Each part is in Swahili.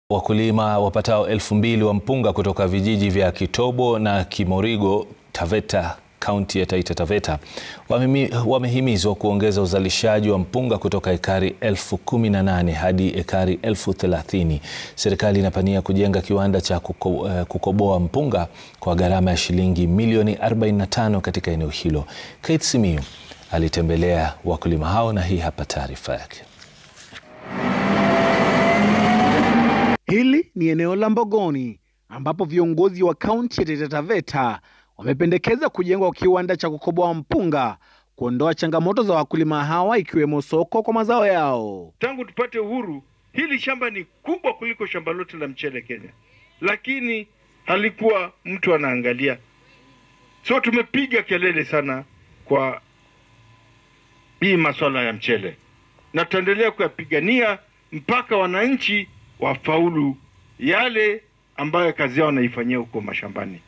Wakulima wapatao elfu mbili wa mpunga kutoka vijiji vya Kitobo na Kimorigo, Taveta, kaunti ya Taita Taveta wamehimizwa kuongeza uzalishaji wa mpunga kutoka ekari elfu kumi na nane hadi ekari elfu thelathini. Serikali inapania kujenga kiwanda cha kuko, uh, kukoboa mpunga kwa gharama ya shilingi milioni 45 katika eneo hilo. Kate Simiyu alitembelea wakulima hao na hii hapa taarifa yake. Hili ni eneo la Mbogoni ambapo viongozi wa kaunti ya Taita Taveta wamependekeza kujengwa kwa kiwanda cha kukoboa mpunga kuondoa changamoto za wakulima hawa ikiwemo soko kwa mazao yao. Tangu tupate uhuru, hili shamba ni kubwa kuliko shamba lote la mchele Kenya, lakini halikuwa mtu anaangalia. So tumepiga kelele sana kwa hii masuala ya mchele na tutaendelea kuyapigania mpaka wananchi wafaulu yale ambayo kazi yao wanaifanyia huko mashambani.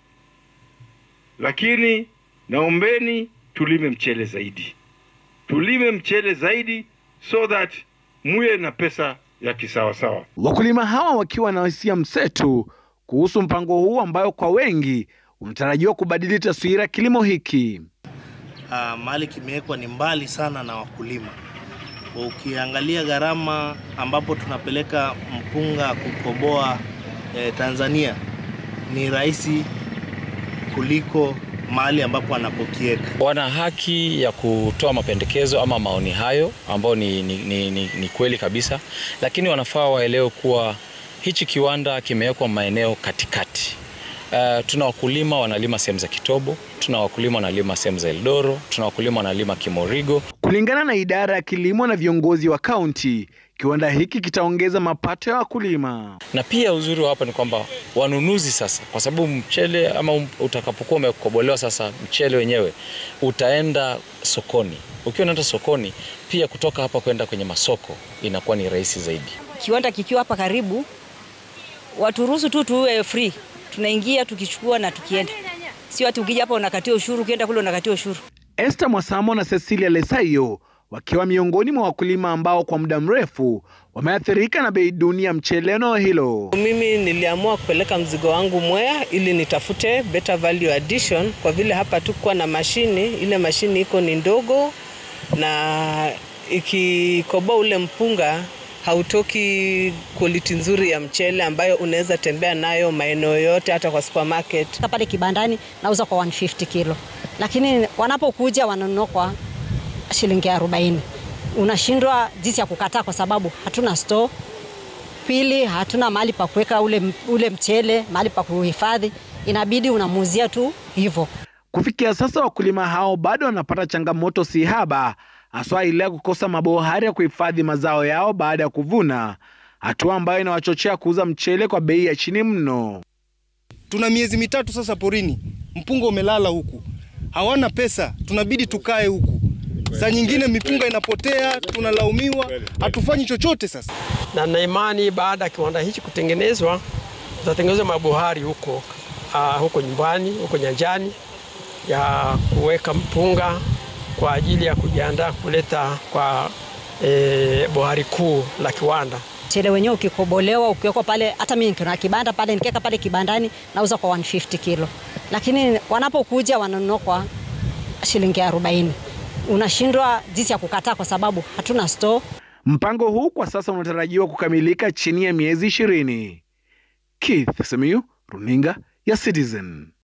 Lakini naombeni tulime mchele zaidi, tulime mchele zaidi so that muwe na pesa ya kisawasawa. Wakulima hawa wakiwa na hisia mseto kuhusu mpango huu ambayo kwa wengi unatarajiwa kubadili taswira kilimo hiki. Uh, mahali kimewekwa ni mbali sana na wakulima. Ukiangalia gharama ambapo tunapeleka mpunga kukoboa eh, Tanzania ni rahisi kuliko mahali ambapo anapokieka. Wana haki ya kutoa mapendekezo ama maoni hayo ambayo ni, ni, ni, ni, ni kweli kabisa, lakini wanafaa waelewe kuwa hichi kiwanda kimewekwa maeneo katikati. Uh, tuna wakulima wanalima sehemu za Kitobo, tuna wakulima wanalima sehemu za Eldoro, tuna wakulima wanalima Kimorigo. Kulingana na idara ya kilimo na viongozi wa kaunti, kiwanda hiki kitaongeza mapato ya wakulima. Na pia uzuri wa hapa ni kwamba wanunuzi sasa, kwa sababu mchele ama utakapokuwa umekobolewa sasa, mchele wenyewe utaenda sokoni. Ukiwa unaenda sokoni, pia kutoka hapa kwenda kwenye masoko inakuwa ni rahisi zaidi. Kiwanda kikiwa hapa karibu, waturuhusu tu tuwe free tunaingia tukichukua na tukienda, sio ati ukija hapa unakatia ushuru, ukienda kule unakatia ushuru. Esther Mwasamo na Cecilia Lesaio wakiwa miongoni mwa wakulima ambao kwa muda mrefu wameathirika na bei duni ya mchele eneo hilo. Mimi niliamua kupeleka mzigo wangu Mwea ili nitafute better value addition, kwa vile hapa tukuwa na mashini, ile mashini iko ni ndogo na ikikoboa ule mpunga hautoki quality nzuri ya mchele ambayo unaweza tembea nayo maeneo yote, hata kwa supermarket. Pale kibandani nauza kwa 150 kilo, lakini wanapokuja wananunua kwa shilingi 40. Unashindwa jinsi ya kukataa kwa sababu hatuna store. Pili, hatuna mahali pa kuweka ule, ule mchele, mahali pa kuhifadhi, inabidi unamuuzia tu hivyo. Kufikia sasa wakulima hao bado wanapata changamoto si haba haswa ile ya kukosa mabohari ya kuhifadhi mazao yao baada ya kuvuna, hatua ambayo inawachochea kuuza mchele kwa bei ya chini mno. Tuna miezi mitatu sasa porini, mpunga umelala huku, hawana pesa, tunabidi tukae huku. Saa nyingine mipunga inapotea, tunalaumiwa, hatufanyi chochote sasa. Na na imani baada ya kiwanda hichi kutengenezwa, tutatengeneza mabohari huko, uh, huko nyumbani, huko nyanjani ya kuweka mpunga kwa ajili ya kujiandaa kuleta kwa e, bohari kuu la kiwanda. Mchele wenyewe ukikobolewa ukiwekwa pale, hata mimi nikiona kibanda pale, nikiweka pale kibandani nauza kwa 150 kilo, lakini wanapokuja wananunua kwa shilingi 40. Unashindwa jinsi ya kukataa kwa sababu hatuna store. Mpango huu kwa sasa unatarajiwa kukamilika chini ya miezi ishirini. Keith Simiyu, runinga ya Citizen.